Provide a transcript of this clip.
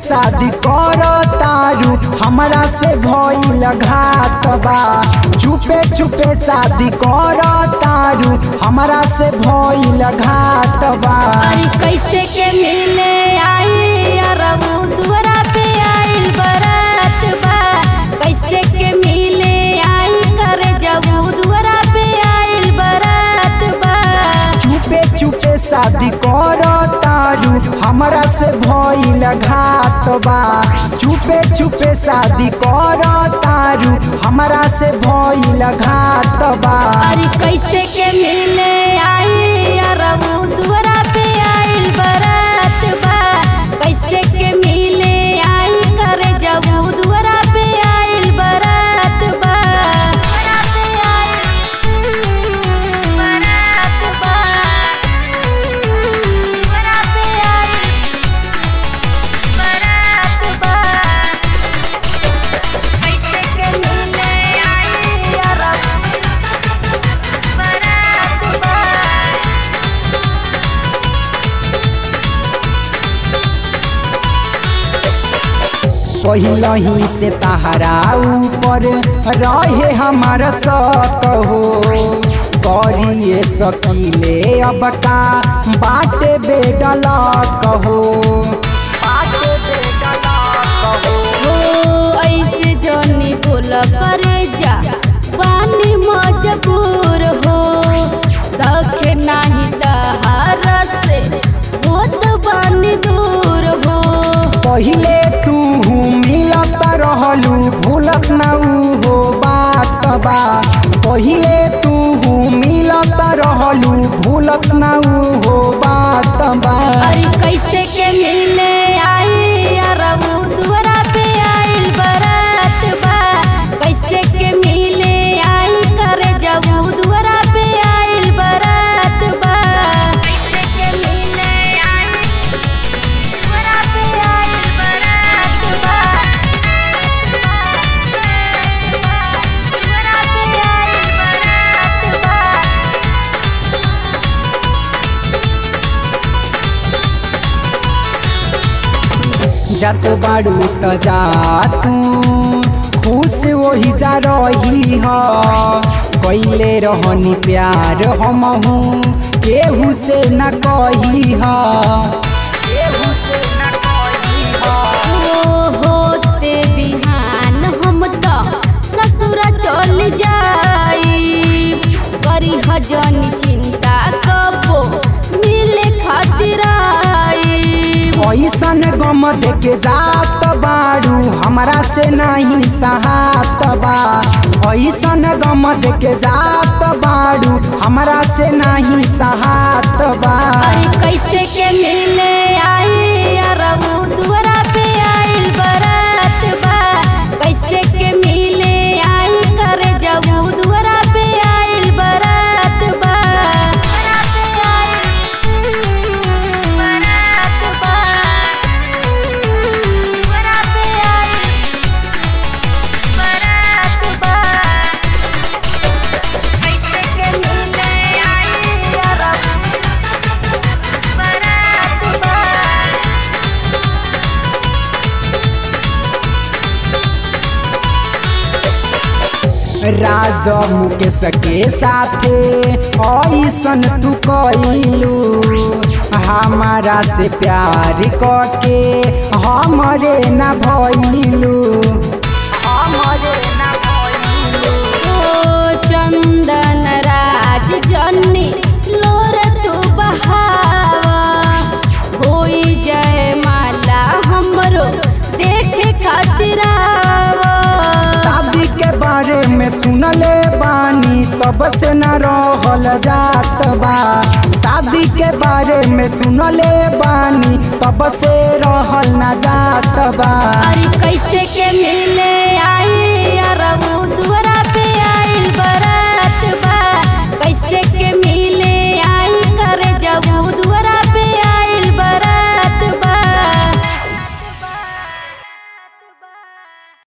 शादी कर तारू हमरा से भइल घात बा चुपे चुपे शादी कर तारू हमरा से भइल घात बा अरे कैसे के मिले आई अरबू दुआरा पे आइल बरात बा कैसे के मिले आई करे जबू दुआरा पे आइल बरात बा चुपे चुपे शादी कर तारू हमरा से भइल घात बा चुपे चुपे शादी कर तारू हमरा से भइल घात बा अरे कैसे के मिले आई अरबू दुआरा पे आइल बरात बा कैसे के मिले आई करे जबू दुआरा पे आइल बरात बा पहिलही से तहरा ऊपर रहे हमार शक हो करिए सकीले अब का बाटे बेडल कहो बाटे बेडल कहो ओ ऐसे जनी बोल करे जा पानी मजबूर हो सखे नाही तहारा से होत बानी दूर हो पहिले तू मिलत रहलू भूलत ना ऊ हो बात बा पहिले तू मिलत रहलू भूलत ना ऊ हो बात बा अरे कैसे के मिले आई अरबू दुआरा पे आइल बरात बा कैसे के मिले आई करे जबू दुआरा पे आइल बरात बा कैसे के मिले आई दुआरा पे आइल बरात बा दुआरा पे आइल बरात बा जत बाड़ू त जा तू खुश वही जा रही ह कैले रहनी प्यार हमहू केहू से न कही ह केहू से न कही ह ओ होते बिहान हम त ससुर चल जाई करी हजन चिंता कबो मिले खातिर आई ऐसन गम देके जात बाड़ू हमरा से नहीं सहात बा ऐसन गम देके जात बाड़ू हमरा से नहीं सहात बा अरे कैसे के मिले आई अरबू दुआरा पे आइल बरात बा कैसे के मिले आई करे जबू दुआरा पे आइल बरात बा कैसे के मिले आई अरबू बरात बा राज मुकेश के साथे ऐसन तू कइलू हमारा से प्यार करके हमरे न भइलू हमरे न भइलू ओ चंदन राज जन्नी लोर तू बहावा होई जय माला हमरो देखे खातिर आवा शादी के बारे में सुनले बानी तब से न रहल जात बा शादी के बारे में सुनले बानी तब से रहल न जात बा अरे कैसे के मिले आई